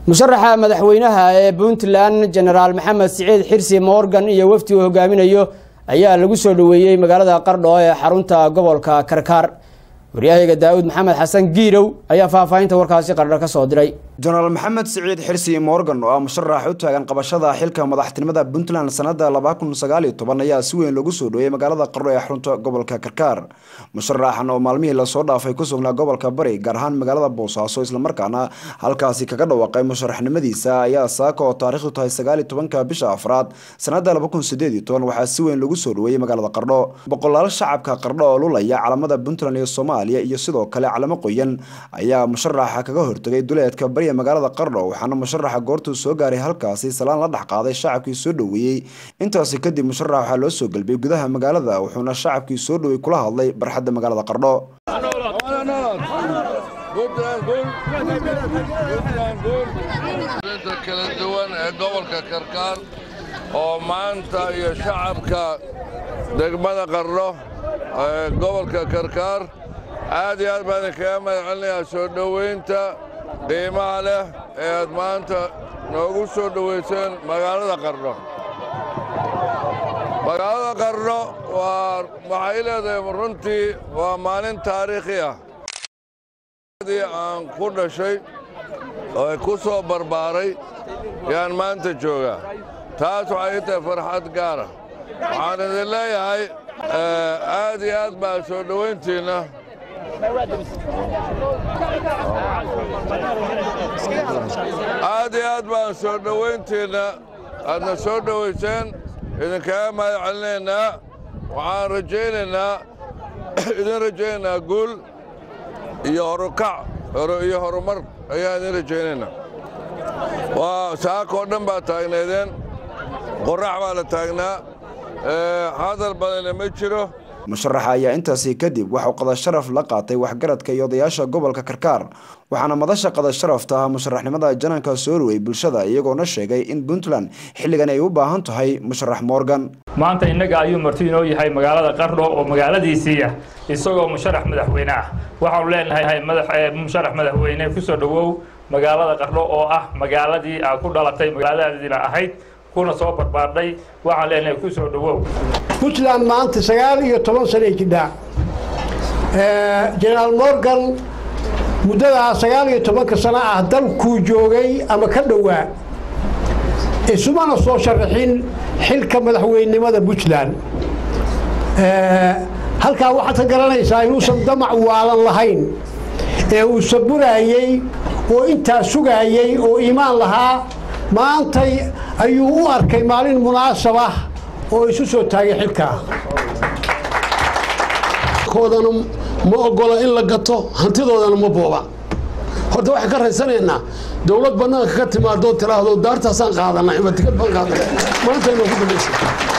musharaxa madaxweynaha ee puntland jenaraal maxamed siciid xirsi morgan iyo wafdi uu hogaaminayo ayaa lagu soo dhoweeyey magaalada qardho ee xarunta gobolka karkaar waryahayga daawud maxamed xasan giirow ayaa faahfaahinta warkaasi qardho ka soo diray jenaraal maxamed siciid xirsi morgan oo ah musharax u taagan qabashada xilka madaxtinimada puntland sanada laba kun sagaaliyo toban ayaa si weyn loogu soo dhoweeyey magaalada qardho ee xarunta gobolka karkaar musharaxan oo maalmihii lasoo dhaafay ku sugnaa gobolka bari gaar ahaan magaalada boosaaso islamarkaana halkaasi kaga dhawaaqay musharaxnimadiisa ayaa saaka oo taarikhdu tahay sagaaliyo tobanka bisha afraad sanada laba kun sideed iyo toban waxaa si weyn loogu soo dhoweeyey magaalada qardho boqolaal shacabka qardho oo lulaya calamada puntland iyo soomaaliya iyo sidoo kale calamo qoyan ayaa musharaxa kaga hortagay duleedka bari magaalada qardho waxaana musharaxa goortuu soo gaaray halkaasi salaan la dhex qaaday shacabkii soo dhoweeyey intaasi kadib musharax waxaa loo soo gelbiyey gudaha magaalada wuxuuna shacabkii soo dhowey kula hadlay barxadda magaalada qardho kala duwan ee gobolka karkaar oo maanta iyo shacabka degmada qardho ee gobolka karkaar aad iyo aad baan idinkaga mahad celinayaa soo dhoweynta qiimaha leh ee aad maanta noogu soo dhowayseen magaalada qardho magaalada qardho waa waxay leedahay runtii waa maalin taariikhi ah dii aan ku dhashay oo ku soo barbaaray yaan maanta joogaa taas waxay ii tahay farxad gaara waxaan idin leeyahay aad iyo aad baa soo dhowayntiinna aad iyo aad baan soo dhowayntiinna aadna soo dhowayseen idinkaga mahad celinaynaa waxaan rajaynaynaa idin rajaynaynaa guul iyo horukac iyo horumar ayaan idin rajaynaynaa waa saakoo dhan baa taagnaydeen qorrax baa la taagnaa hadal badanna ma jiro musharaxa ayaa intaasi kadib waxuu qadasharaf la qaatay waxgaradka iyo odayaasha gobolka karkaar waxaana madasha qadasharafta ah musharaxnimada jananka soo rowey bulshada iyagoona sheegay in puntland xilligan ay u baahan tahay musharax morgan maanta innaga ayuu marti inoo yahay magaalada qardho oo magaaladiisii ah isagoo musharax madaxweyne ah waxaanu leenahay musharax madaxweyne kusoo dhowow magaalada qardho oo ah magaaladii aa ku dhalatay magaaladaadiina ahayd kuna soo barbaardhay waxaan leenahay ku soo dhowow puntland maanta sagaal iyo toban sanay jidhaa jenaraal morgan muddadaa sagaal iyo tobanka sano ah dalkuu joogay ama ka dhowaa isumana soo sharaxin xilka madaxweynenimada puntland halkaa waxaad ka garanaysaa inuusan damac waalan lahayn ee uu saburaayey oo intaa sugaayey oo iimaan lahaa maantay ayuu u arkay maalin munaasab ah oo isu soo taagay xilkaa koodana ma ogola in la gato hantidoodana ma booba horta waxaan ka raysanaynaa dowlad bannaanka ka timaadoo tiraahdo daartaasaan qaadanay ama tikad baan qaadanay maanta inoo ku dambaysa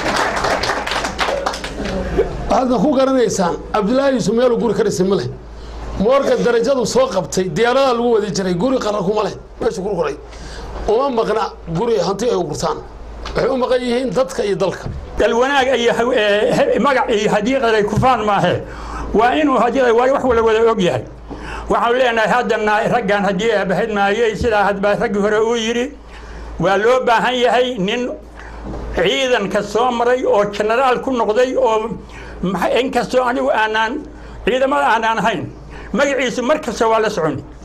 waxaadna ku garanaysaan cabdilaahi yuusuf meeluu guri ka dhisay ma leh moorga darajadu soo qabtay diyaaradaa lagu wadi jiray guri qarar kuma leh meesha ku koray uma maqna guri hanti ay gurtaan waxay u maqan yihiin dadka iyo dalka dalwanaag iyo magac iyo hadiiqaday kufaan maahe waa inuu hadii wax wala wada og yahay waxaanu leenahay haddana raggan haddii aabahad maayey sidaa hadbaa raggii hore uu yidhi waa loo baahan yahay nin ciidanka soo maray oo jenaraal ku noqday oo inkastoo anigu aanaan ciidamada aanaan ahayn magaciisu mar kasta waa la soconi